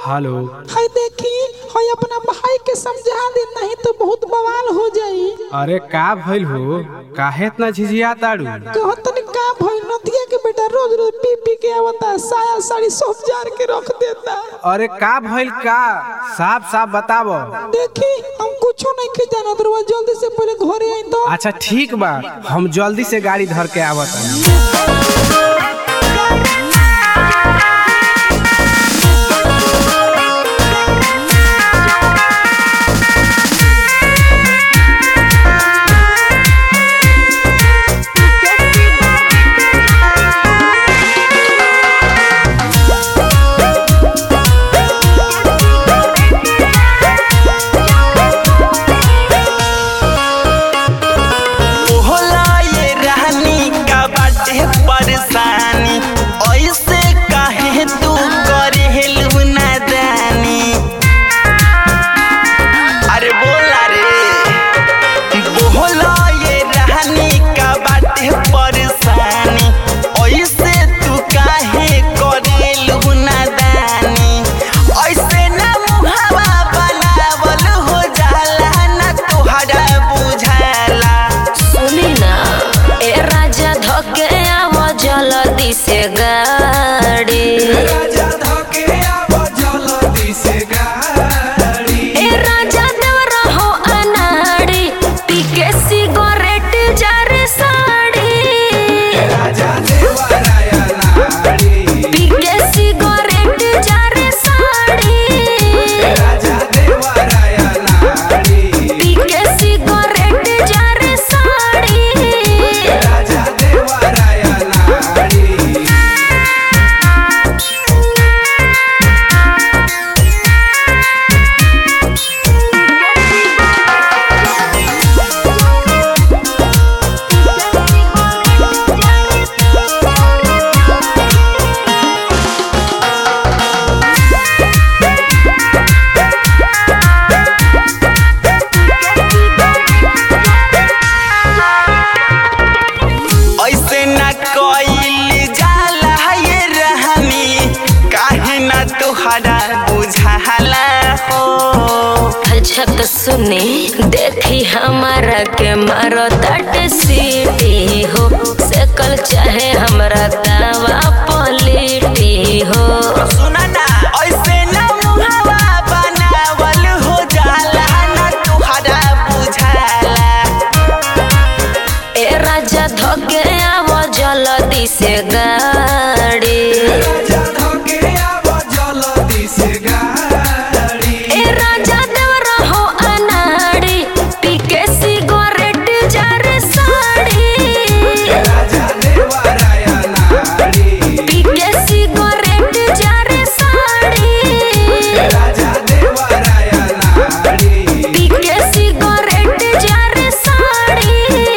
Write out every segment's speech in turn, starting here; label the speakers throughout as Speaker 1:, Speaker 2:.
Speaker 1: hello
Speaker 2: hi देखी हाय अपना भाई के समझा दे नहीं तो बहुत बवाल हो जाई
Speaker 1: अरे का भइल हो काहे इतना झिझिया ताड़ू
Speaker 2: कहो तनी का भई नदिया के बेटा रोज रोज पी पी के आवता साया साड़ी सब जार के रख देता
Speaker 1: अरे का भइल का साफ साफ बतावो
Speaker 2: देखी हम कुछो नहीं के जानत रहुआ जल्दी से पहले घरे आई तो
Speaker 1: अच्छा ठीक बा हम जल्दी से गाड़ी धर के आवत
Speaker 3: होला ये रहनी का बाटे परेशानी ऐसे काहे तू करे हेलु नादानी अरे बोला रे बोला ये रहनी का बाटे परेशानी ऐसे तू काहे करे हेलु नादानी ऐसे ना मुहावा बनावल हो जाला ना तोहरा बुझाला
Speaker 4: सुनी ना ए राजा धके आव जल्दी से गाड़ी ए राजा देवर हो अनाड़ी पी के सिगरेट जार साड़ी पी के सिगरेट जार साड़ी पी के सिगरेट जार साड़ी
Speaker 3: ऐसे न कइल जाला ये रहनी काहे न तोहरा बुझाला हो
Speaker 4: अच्छा तो सुनी देखी हमारा के मारो तट सीटी हो सकल चाहे हमरा दावा पलिटी हो
Speaker 3: सुना ना ऐसे न मुहावा बनावल हो जाला न तोहरा बुझाला
Speaker 4: ए राजा धके आव जल्दी से गाड़ी ए राजा देवर हो अनाड़ी पी के सिगरेट जार साड़ी पी के सिगरेट जार साड़ी पी के सिगरेट जार साड़ी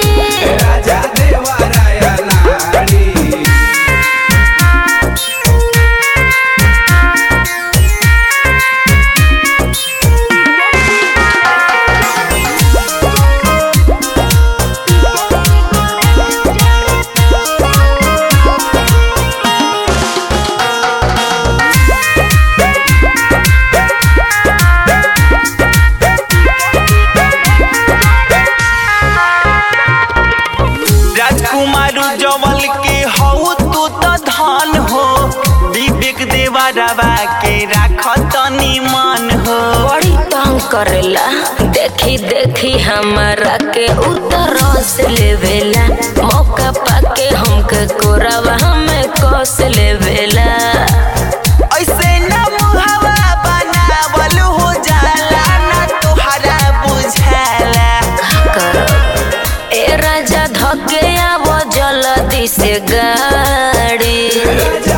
Speaker 3: राजकुमार जवल के हऊ तू तो धन हो विवेक देवरवा के राख तनी मन हो
Speaker 4: बड़ी तंग करेला देखी देखी हमारा के उतर से लेवेला मौका पाके हमके कोरावा हमें कस लेवेला
Speaker 3: ऐसे न मुहावा बनावल हो जाला ना तोहरा बुझाला
Speaker 4: कर ए राजा धके आव जल्दी से गाड़ी